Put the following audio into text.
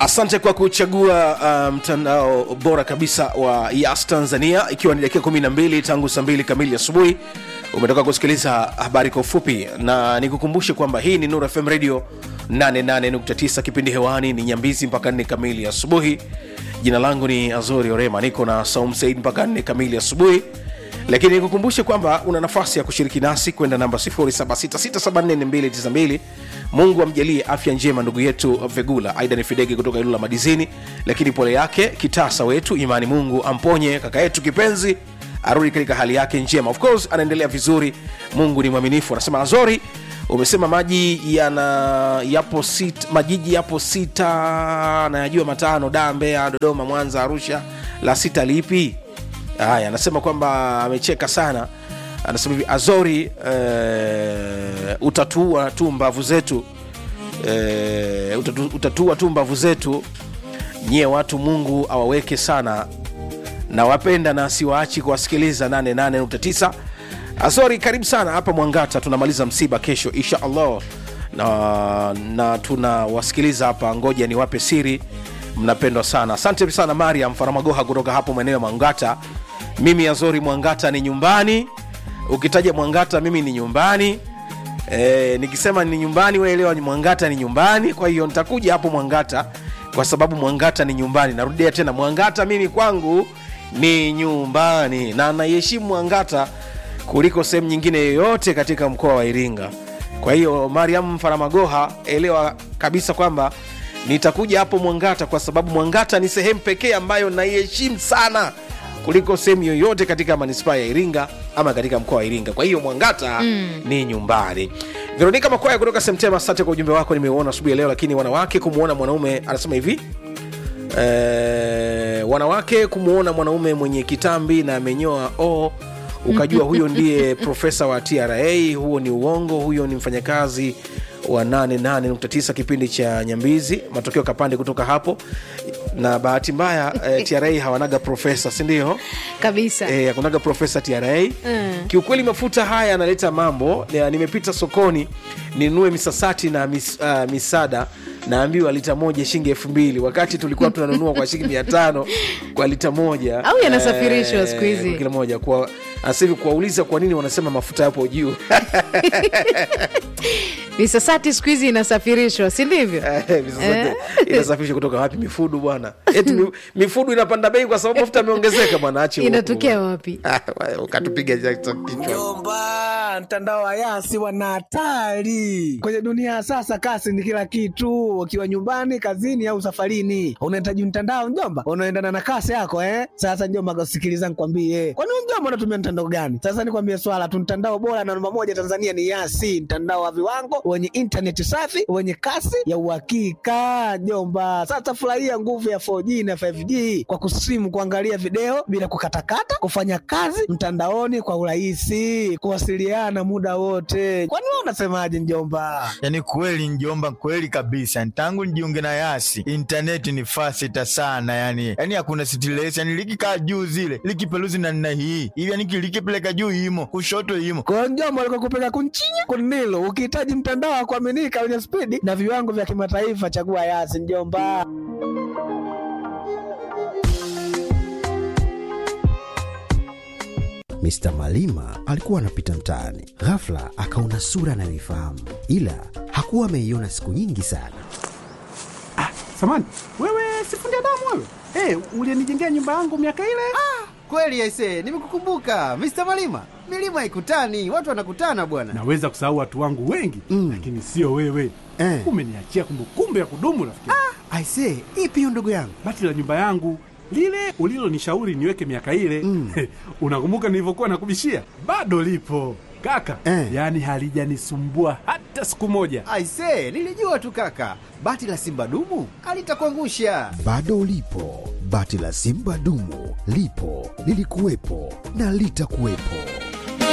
asante kwa kuchagua uh, mtandao bora kabisa wa yas tanzania ikiwa ni dakika 12 tangu saa 2 kamili asubuhi umetoka kusikiliza habari kwa ufupi na nikukumbushe kwamba hii ni nur fm radio 88.9 kipindi hewani ni nyambizi mpaka 4 kamili asubuhi jina langu ni azori orema niko na saum said mpaka 4 kamili asubuhi lakini nikukumbushe kwamba una nafasi ya kushiriki nasi kwenda namba 0766744292 mungu amjalie afya njema ndugu yetu vegula aida ni fidege kutoka ilula madizini lakini pole yake kitasa wetu imani mungu amponye kaka yetu kipenzi arudi katika hali yake njema of course anaendelea vizuri mungu ni mwaminifu anasema azori umesema maji yana yapo sita, majiji yapo sita nayajua matano da mbeya dodoma mwanza arusha la sita lipi haya anasema kwamba amecheka sana anasema hivi azori uh, utatua tu mbavu zetu uh, utatu, utatua tu mbavu zetu nyie watu mungu awaweke sana na wapenda na siwaachi kuwasikiliza 88.9 azori karibu sana hapa mwangata tunamaliza msiba kesho insha allah na, na tunawasikiliza hapa ngoja niwape siri mnapendwa sana asante sana mariam faramagoha kutoka hapo maeneo ya mwangata mimi azori mwangata ni nyumbani ukitaja mwangata mimi ni nyumbani e, nikisema ni nyumbani weelewa mwangata ni nyumbani kwa hiyo nitakuja hapo mwangata kwa sababu mwangata ni nyumbani narudia tena mwangata mimi kwangu ni nyumbani na naiheshimu mwangata kuliko sehemu nyingine yoyote katika mkoa wa iringa kwa hiyo mariam faramagoha elewa kabisa kwamba nitakuja hapo mwangata kwa sababu mwangata ni sehemu pekee ambayo naiheshimu sana kuliko sehemu yoyote katika manispaa ya iringa ama katika mkoa wa iringa kwa hiyo mwangata mm. ni nyumbani veronika makwaya kutoka semtema asante kwa ujumbe wako nimeuona asubuhi ya leo lakini wanawake kumwona mwanaume anasema hivi e, wanawake kumwona mwanaume mwenye kitambi na amenyoa o oh, ukajua huyo ndiye profesa wa tra huo ni uongo huyo ni mfanyakazi wa 88.9 kipindi cha nyambizi matokeo kapande kutoka hapo na bahati mbaya eh, tra hawanaga profesa sindio kabisa eh, hakunaga profesa tra Mm. kiukweli mafuta haya yanaleta mambo Ya, nimepita sokoni ninunue misasati na mis, uh, misada naambiwa lita moja shilingi elfu mbili wakati tulikuwa tunanunua kwa shilingi mia tano kwa lita moja Au yanasafirishwa Eh, siku hizi? kwa kila moja kwa sasa hivi kuwauliza kwa nini wanasema mafuta yapo juu misasati siku hizi inasafirishwa si ndivyo Eh, misasati inasafirishwa kutoka wapi mifudu bwana eti mi- mifudu inapanda bei kwa sababu mafuta yameongezeka bwana achi uongo inatokea bwana. wapi Ah, ukatupiga ja- kichwa Mjomba, mtandao wa Yasi wana hatari kwenye dunia ya sasa. Kasi ni kila kitu, ukiwa nyumbani, kazini au safarini, unahitaji mtandao mjomba, unaendana na kasi yako eh. Sasa mjomba, sikiliza nikwambie, kwani wewe mjomba unatumia mtandao gani? Sasa nikwambie swala tu, mtandao bora na namba moja Tanzania ni Yasi, mtandao wa viwango wenye intaneti safi wenye kasi ya uhakika mjomba. Sasa furahia nguvu ya 4G na 5G kwa kusimu, kuangalia video bila kukatakata, kufanya kazi mtandaoni kwa urahisi, kuwasiliana muda wote. Kwani wewe unasemaje mjomba? yaani kweli njomba kweli kabisa tangu nijiunge na yasi intaneti ni fasita sana yani yani hakuna stress yani likikaa juu zile likipeluzi na nna hii hivi yani likipeleka juu imo kushoto imo Kwa hiyo mjomba, alikuwa kupeka kunchinya kunilo. Ukihitaji mtandao wa kuaminika wenye spidi na viwango vya kimataifa, chagua Yasi mjomba. Mr. Malima alikuwa anapita mtaani, ghafla akaona sura anayoifahamu, ila hakuwa ameiona siku nyingi sana. Samani, wewe sifundi damu wewe? Hey, ulienijengea nyumba yangu miaka ile? Kweli aise, nimekukumbuka Mr. Malima. Milima haikutani, watu wanakutana bwana. Naweza kusahau watu wangu wengi mm. lakini sio wewe Eh. umeniachia kumbukumbu ya kudumu rafiki. Ah. Aise, ipi hiyo ndugu yangu? Bati la nyumba yangu lile ulilonishauri niweke miaka ile mm. unakumbuka nilivyokuwa nakubishia? Bado lipo kaka Eh. yaani halijanisumbua hata siku moja. Aise, nilijua tu kaka, bati la simba dumu alitakuangusha. Bado ulipo, bati la Simba dumu lipo, lilikuwepo na litakuwepo.